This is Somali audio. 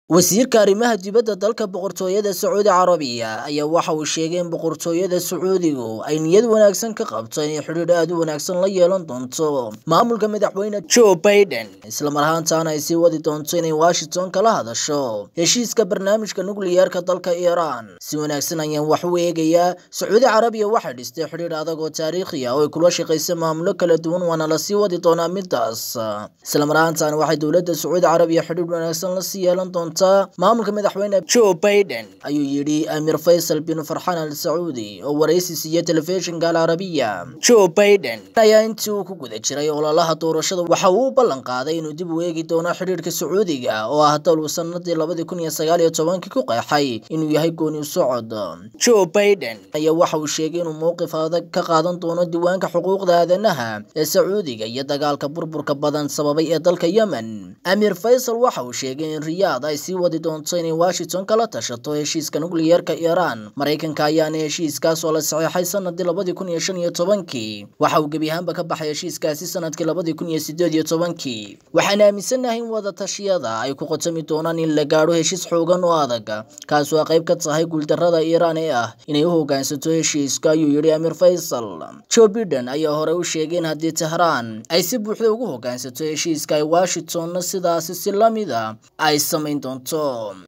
wasiirka arrimaha dibadda dalka boqortooyada sacuudi carabiya ayaa waxa uu sheegay in boqortooyada sacuudigu ay niyad wanaagsan ka qabto inay xidhiidh aad u wanaagsan la yeelan doonto maamulka madaxweyne joe baiden islamar ahaantaana ay sii wadi doonto inay washington kala hadasho heshiiska barnaamijka nukliyeerka dalka iiraan si wanaagsan ayaan wax u eegayaa sacuudi carabiya waxay dhistay xidhiidh adag oo taariikhi ah oo ay kula shaqaysa maamulo kala duwan waana lasii wadi doonaa midaas islamar ahaantaana waxay dowladda sacuudi carabiya xidhiidh wanaagsan lasii yeelan doonta maamulka madaxweyne joe baiden ayuu yidhi amir faysal bin farxaan al sacuudi oo waraysi siiya telefishinka alcarabiya joe baiden ayaa intii uu ku guda jiray ololaha doorashada waxa uu u ballan qaaday inuu dib u eegi doono xidhiidhka sacuudiga oo ah dal uu sanadii labadii kun iyo sagaal iyo tobankii ku qeexay inuu yahay gooni socod joe baiden ayaa waxa uu sheegay inuu mowqif adag ka qaadan doono diiwaanka xuquuqda aadanaha ee sacuudiga iyo dagaalka burburka badan sababay ee dalka yemen amir faysal waxa uu sheegay in riyaad ay sii wadi doonto inay washington kala tashato heshiiska nukliyeerka iiraan maraykanka ayaana heshiiskaas oo la saxeexay sanadii labadii kun iyo shan iyo tobankii waxa uu gebi ahaanba ka baxay heshiiskaasi sanadkii labadii kun iyo sideed iyo tobankii waxaan aaminsanahay in wadatashyada ay ku qotami doonaan in la gaadho heshiis xoogan oo adag kaas waa qayb ka tahay guuldarada iiraan ee ah inay u hogaansato heshiiska ayuu yidhi amir faysal joe biden ayaa hore u sheegay in haddii tehraan ay si buuxda ugu hogaansato heshiiska ay washingtonna sidaasi si lamid a ay samayn doonto